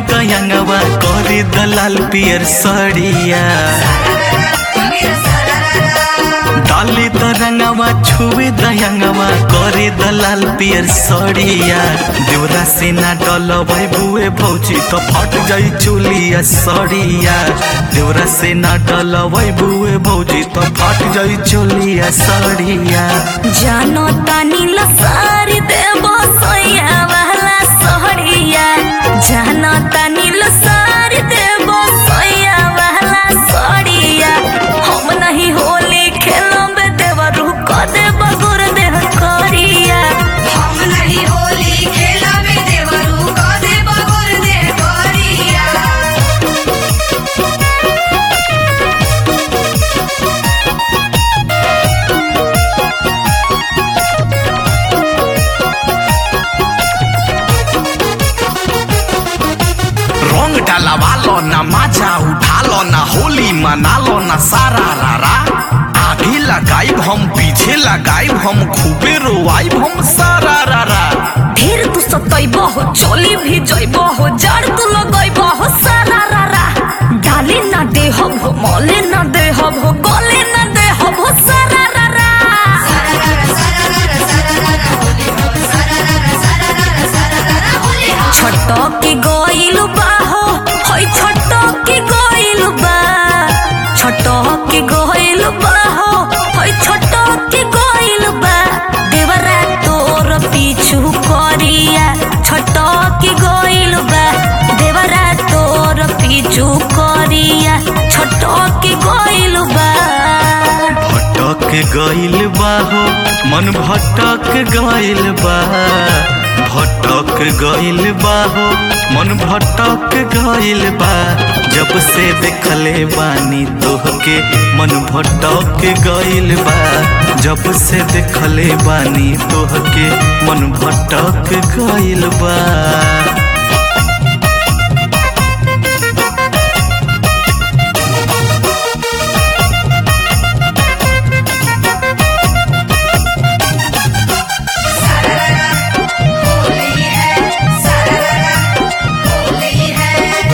दयंगवा करे दलाल पियर सड़िया डाले तरंगवा छुए दयंगवा करे दलाल पियर सड़िया देवरा से ना डलबै बुए भौजी तो फट जाई चुलिया सड़िया देवरा से ना डलबै बुए भौजी तो फट जाई चुलिया सड़िया जानो तानी लसारी देबो सोया वाला सोहरिया जानो तानी लसारी देबो सोया वाला सोहरिया हम नहीं होली खेलब देवरू क देब गुर देह करिया हम नहीं होली खेला में देवरू को दे बगुर दे गोरिया रंग डलवा लो ना मजा उठा लो ना होली मना लो ना सारा रारा आगे लगाई हम पीछे लगाई हम खूबे रोवाई हम सारा रारा फिर तू सतैबो हो चोली भी जइबो हो जड़ तू लगैबो हो सारा रारा डाली ना दे हो मोले ना दे हो गले ना दे हो सारा रारा सररर सररर सररर होली हो सररर सररर सररर होली हो छटकी गइलु बा हो होय छटकी गइलु बा छटकी गइलु बा हो होय छटकी गइलु बा देवरा तोर पीछू करिया छटकी गइलु बा देवरा तोर पीछू करिया छटकी गइलु बा भटक गइल बा हो मन भटक गइल बा भटक गइल बा हो मन भटक गइल बा जब से देखले बानी तोहके मन भटक गइल बा जब से देखले बानी तोहके मन भटक गइल बा होली है सररर होली है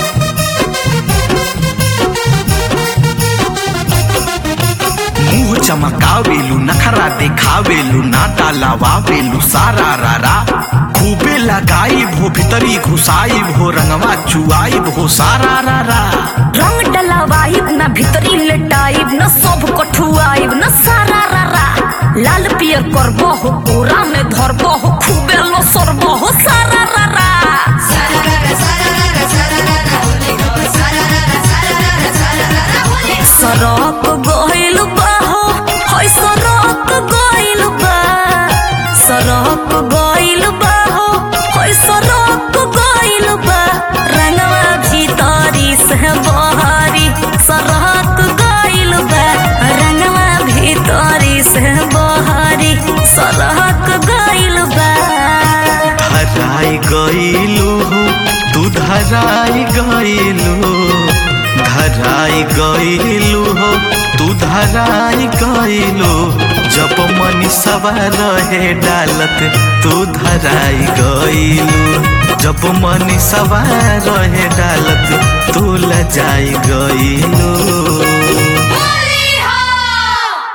मुंह चमकावेलू नखरा देखावेलू ना डालावावेलू सारा रारा खूबे लगाई भो भीतरी घुसाई भो रंगवा चुआई भो सारा रारा रंग डलावाइब न भीतरी लेटाइब न सब कठुआइब न सारा रारा लाल पियर करबो हो पूरा में धरबो हो खूबे लो सरबो हो सारा रारा सररर सररर सररर होली हो सररर सररर सररर होली हो सरक गइल बा हो होय सरक गइल बा सरक गइल बा हो होय सरक गइल बा रंगवा भीतरी से बहरी सरक गइल बा रंगवा भीतरी से बहरी सरक गइल बा धराई गइलू हो तू धराई गइलू धराई गइलू हो तू धराई गइलू जब मनी सवार रहे डालत तू धराई गइलू जब मनी सवार रहे डालत तू लजाई गइलू